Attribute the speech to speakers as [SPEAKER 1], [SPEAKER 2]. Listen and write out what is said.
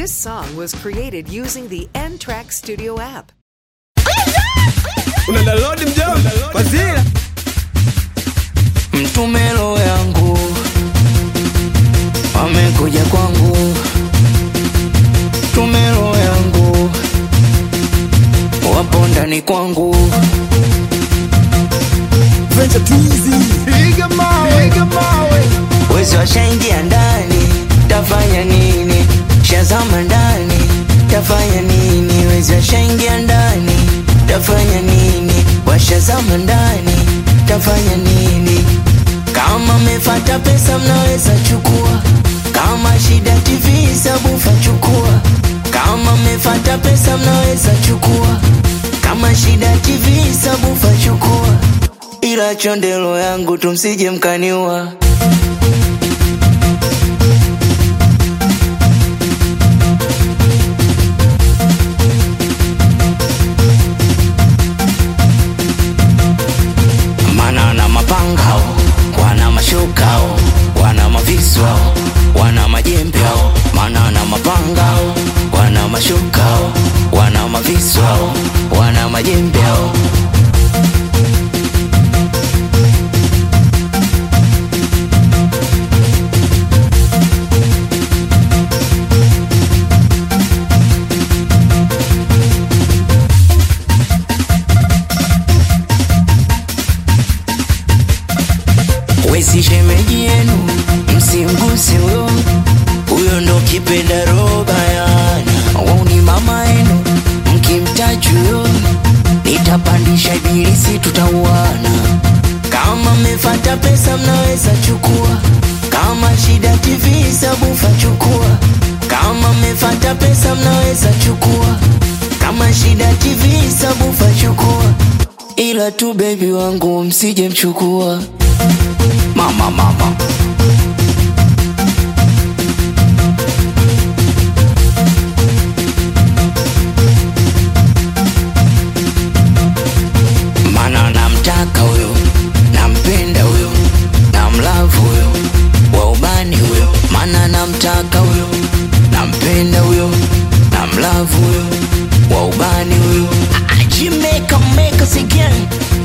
[SPEAKER 1] This song was created using the N Track Studio app.
[SPEAKER 2] una download mjomba kwa zile
[SPEAKER 3] mtumelo yangu wamekuja kwangu tumelo yangu wapo ndani kwangu
[SPEAKER 2] venture tizi piga mawe piga mawe
[SPEAKER 3] wezi washaingia ndani tafanya nini shazama ndani tafanya nini wezi washaingia ndani tafanya nini washazama ndani tafanya nini kama mefata pesa mnaweza chukua kama shida tv sabufa chukua kama mefata pesa mnaweza chukua kama shida tv sabufa chukua ila chondelo yangu tumsije mkaniua mana na mapangao wana mashukao wana maviswao wana majembeo mana na mapangao wana mashukao wana maviswao wana majembeo wezi shemeji yenu msimguse huyo huyo ndo kipenda roba yana wauni mama yenu mkimtaji huyo nitapandisha ibilisi tutauana kama mmefata pesa mnaweza chukua kama shida tv sabufa chukua kama mmefata pesa mnaweza chukua kama shida tv sabufa chukua ila tu bebi wangu msije mchukua mama mama mana namtaka huyo nampenda huyo namlavu huyo wa ubani huyo mana namtaka huyo nampenda huyo namlavu huyo wa ubani huyo Jimeka make us again